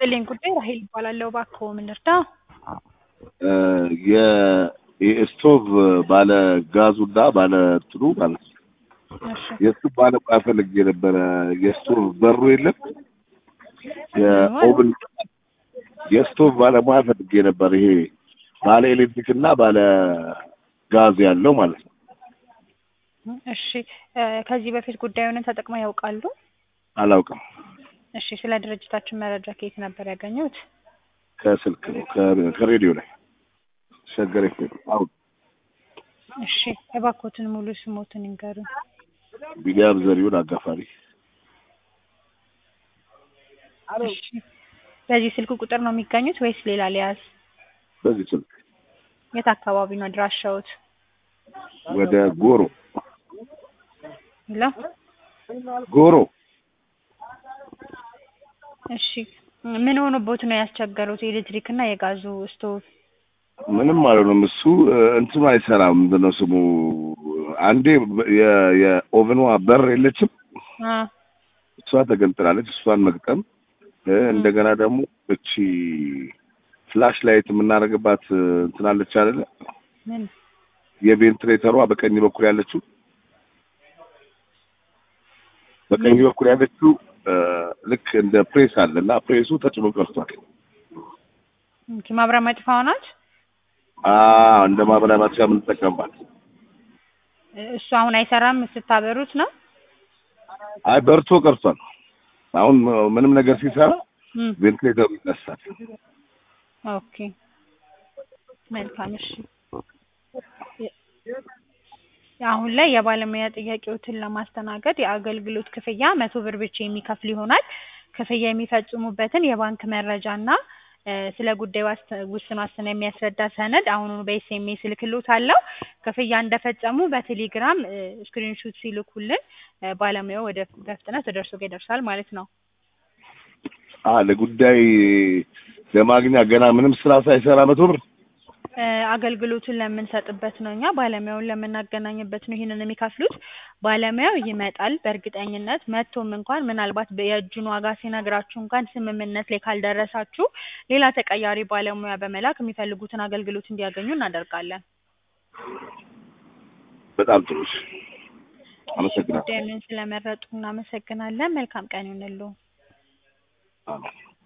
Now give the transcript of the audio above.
ይስጥልኝ ጉዳይ ራሄል ይባላለሁ። እባክዎ ምን ልርዳ? የስቶቭ ባለ ጋዙና ባለ እንትኑ ማለት ነው። እሺ የስቶቭ ባለሙያ ፈልጌ ነበረ። የስቶቭ በሩ የለም የኦቭን የስቶቭ ባለሙያ ፈልጌ ነበር። ይሄ ባለ ኤሌክትሪክ እና ባለ ጋዝ ያለው ማለት ነው። እሺ እ ከዚህ በፊት ጉዳዩን ተጠቅመው ያውቃሉ? አላውቅም። እሺ ስለ ድርጅታችን መረጃ ከየት ነበር ያገኙት? ከስልክ ነው ከ- ከሬዲዮ ላይ ሸገር ኤፍኤም አሁን እሺ እባክዎትን ሙሉ ስሞትን ይንገሩን። ቢኒያም ዘሪሁን አጋፋሪ እሺ በዚህ ስልክ ቁጥር ነው የሚገኙት ወይስ ሌላ ሊያዝ? በዚህ ስልክ የት አካባቢ ነው አድራሻዎት? ወደ ጎሮ ሄሎ ጎሮ እሺ ምን ሆኖቦት ነው ያስቸገሩት? የኤሌክትሪክ እና የጋዙ ስቶቭ? ምንም አልሆነም። እሱ እ፣ እንትኑ አይሰራም። ምንድን ነው ስሙ? አንዴ የ- የኦቨኗ በር የለችም፣ አ እሷ ተገንጥላለች። እሷን መግጠም እ፣ እንደገና ደግሞ እቺ ፍላሽ ላይት የምናደርግባት እ፣ እንትን አለች አይደለ? ምን የቬንትሬተሯ በቀኝ በኩል ያለችው በቀኝ በኩል ያለችው እ፣ ልክ እንደ ፕሬስ አለ እና ፕሬሱ ተጭኖ ቀርቷል። ኦኬ ማብሪያ ማጥፋው ናት? አ እንደ ማብሪያ ማጥፊያ የምንጠቀምባት እሱ አሁን አይሰራም ስታበሩት ነው? አይ በርቶ ቀርቷል። አሁን ምንም ነገር ሲሰራ እም ቬንትሌተሩ ይነሳል። ኦኬ መልካም እሺ። አሁን ላይ የባለሙያ ጥያቄዎትን ለማስተናገድ የአገልግሎት ክፍያ መቶ ብር ብቻ የሚከፍል ይሆናል። ክፍያ የሚፈጽሙበትን የባንክ መረጃና እ፣ ስለ ጉዳዩ ዋስ- ውስን ዋስትና የሚያስረዳ ሰነድ አሁኑኑ በኤስኤምኤስ እልክልዎታለሁ። ክፍያ እንደፈጸሙ በቴሌግራም እ፣ ስክሪንሹት ሲልኩልን እ፣ ባለሙያው ወደ በፍጥነት ወደ እርስዎ ጋር ይደርሳል ማለት ነው። አ ለጉዳይ ለማግኛ ገና ምንም ስራ ሳይሰራ መቶ ብር እ፣ አገልግሎቱን ለምንሰጥበት ነው እኛ ባለሙያውን ለምናገናኝበት ነው ይህንን የሚከፍሉት። ባለሙያው ይመጣል በእርግጠኝነት መጥቶም እንኳን ምናልባት በ- የእጁን ዋጋ ሲነግራችሁ እንኳን ስምምነት ላይ ካልደረሳችሁ ሌላ ተቀያሪ ባለሙያ በመላክ የሚፈልጉትን አገልግሎት እንዲያገኙ እናደርጋለን። በጣም ጥሩ። እሺ፣ አመሰግናለሁ። ጉዳዩን ስለመረጡ እናመሰግናለን። መልካም ቀን ይሁንልዎ። አዎ።